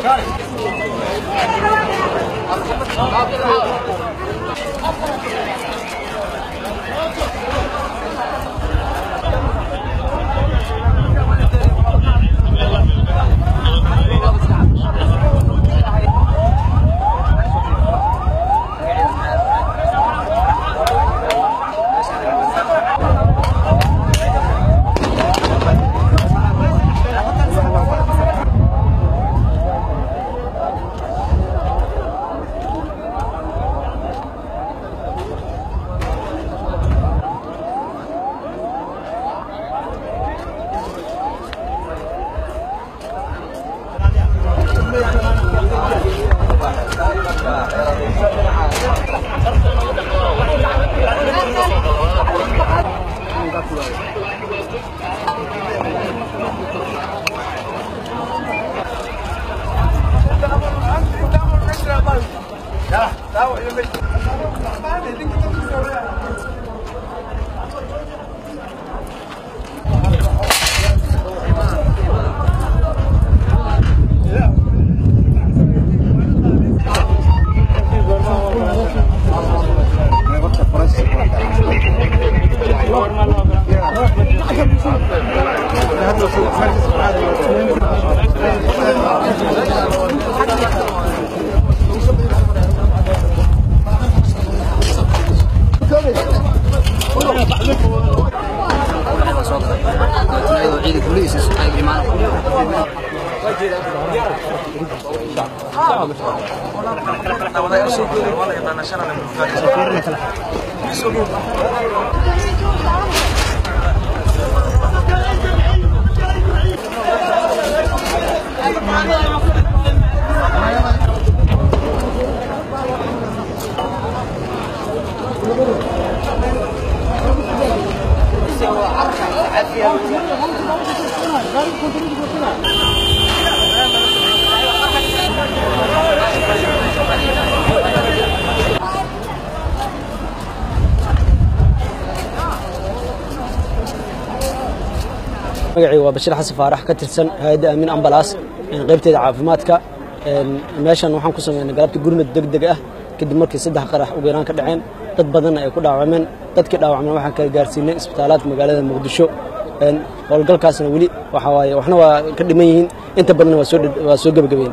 magacii waa bashiir xasan faarax ka tirsan hay-adda aamin ambalaas qaybteeda caafimaadka meeshan waxaan ku sameynay galabta gurmad deg deg ah kadib markii saddex qarax ugu yaraan ka dhaceen dad badanna ay ku dhaawacmeen dadkii dhaawacmeen waxaan kala gaarsiinay isbitaalaadka magaalada muqdisho howlgalkaasna weli waxa waaye waxna waa ka dhiman yihiin inta badanna waa soo gebagabeyn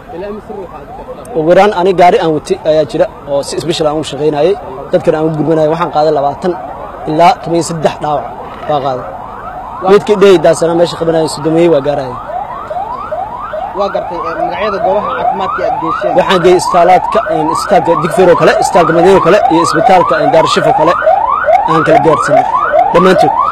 ugu yaraan ani gaari aan wati ayaa jira oo si isbishal aan u shaqaynayay dadkana aan u gurmanayay waxaan qaaday labaatan ilaa toban iyo saddex dhaawac baa qaaday midkii dhehaydaasana meesha qabanaya sudameeyey waa gaaraya waa gartay magacyada goobaha caafimaadka aad geesheen waxaan geeyey isbitaalaadka isbitaalka digfeer oo kale isbitaalka madiina oo kale iyo isbitaalka daarashif oo kale aan kala gaarsiinay dhammaantood